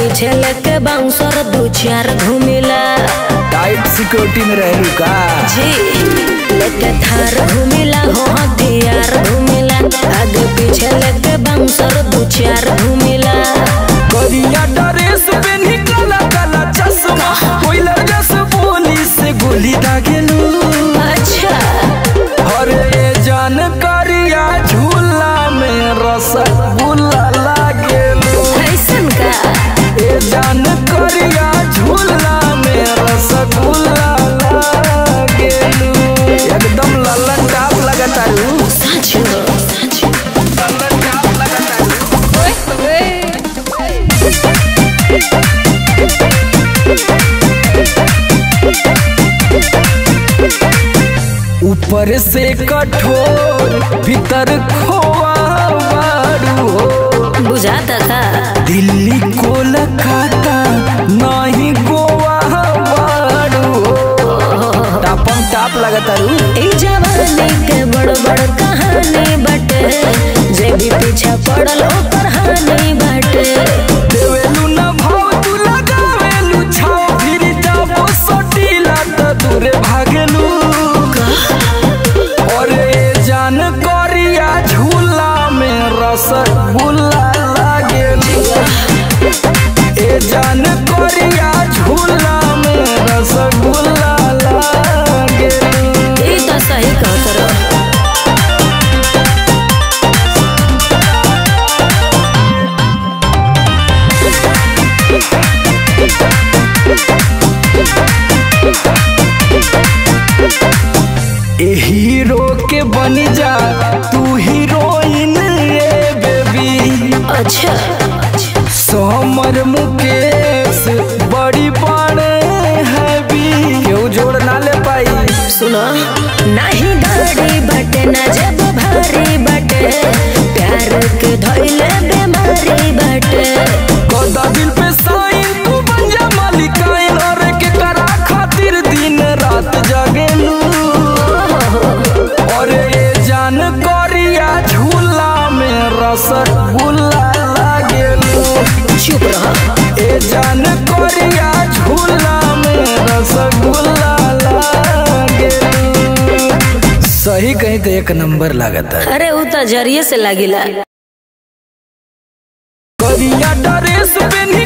पीछे लेके बाउंसर दू चार घूमिला टाइट सिक्योरिटी में रहलू का जी लेके थार घूमिला हो हथियार घूमिला आगे पीछे लेके बाउंसर दू चार घूमिला करिया ड्रेस पेन्ही काला काला चश्मा कोइलर जस बोली से गोली दागेलू अच्छा अरे ये जान करिया झूला में रसगुल्ला लागेलू कैसन का ये जान करिया झूला में रसगुल्ला लागेलू एकदम लल्लन टाप लगतारू सच हो लल्लन टाप लगतारू ऊपर से कठोर भीतर खोआ बारू हो बुझाता का दिल्ली कोलकाता नहीं गोवा बारू हो टापम टाप लगतारू ई जवानी के बड़ बड़ कहानी बटे जे भी पीछे पड़ल ओकर हानि बटे देवेलू न भाव तू लगावेलू छाव फिर जाबो सटीला त दूरे भागेलू अरे जान करिया झूला में रसगुल्ला लागेलू ए जान करिया झूला में रसगुल्ला लागेलू ई तो सही कहत रहो ए हीरो के बन जा तू हीरोइन ए बेबी अच्छा समर मुकेश बड़ी बड़े हैवी केहू जोड़ ना ले पाई सुनो नहीं गाड़ी बटे ना जब भारी बटे प्यार के धइले बीमारी बटे कदा दिल पे साइन तू बन जा मालिकाइन और के करा खातिर दिन रात जगेलू और ये जान करिया झूला में रसगुल्ला लागेलू चुप रहो ए जान करिया झूला में रसगुल्ला लागेलू सही कहीं तो एक नंबर लागता है अरे ऊ तो जरिए से लागिला करिया ड्रेस पेन्ही